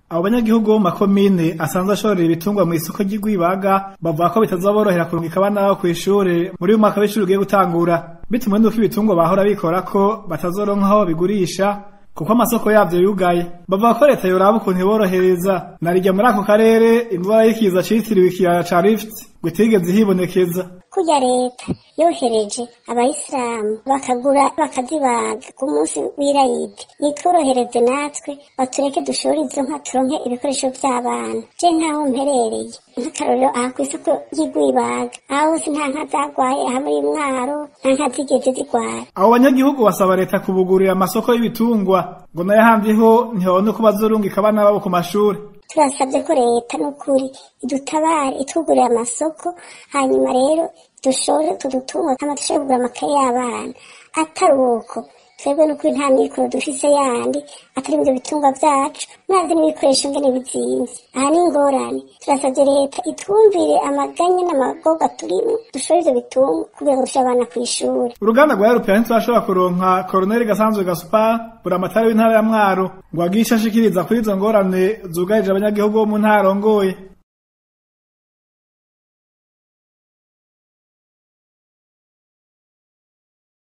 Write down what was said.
abo banyagihugu bo mu makomine asanzwe ashorera ibitungwa mw'isoko ry'Igwibaga bavuga ko bitazoborohera kurungika abana babo kw'ishure muri uyu mwaka w'ishure ugiye gutangura bitumwe nuko ibitungwa bahora bikora ko batazoronka aho babigurisha kuko amasoko yavyo yugaye bavuga ko leta yoraba ukuntu iborohereza narirya muri ako karere indwara y'ikiza citiriwe ikiyaya ca Rift ngo itigeze hibonekeza kurya leta yohereje abayisilamu bakagura bakazibaga ku munsi w'irayidi nitworohereze natwe batureke dushore izo nka turonke ibikoresho vy'abana je nkaho mperereye nk'akarorero aha kw'isoko ry'igwibaga aho hose nta nka zagwaye aha muri mwaro nta nka zigeze zigwara abo banyagihugu basaba leta kubugurira amasoko y'ibitungwa ngo nayo handiho ntibabone ko bazorungika abana babo ku mashuri turasabye ko leta n'ukuri idutabare itwugurira amasoko hanyuma rero dushore tudutungo hama dushobore kugura amakaye y'abana atari uko twebwe n'ukuri nta mikoro dufise yandi atari ivyo bitungwa vyacu mwazi n'ibikoresho ngene bizimvye aha ni ingorane turasavye leta itwumvire amaganya n'amagoga turimwo dushore ivyo bitungwa kugira ngo dushire abana kw'ishuri uruganda rwa European turashobora kuronka Colonel Gasanzwe Gaspar buramatari w'intara ya Mwaro ngo agisha ashikiriza kuri izo ngorane zugarije abanyagihugu bo mu ntara arongoye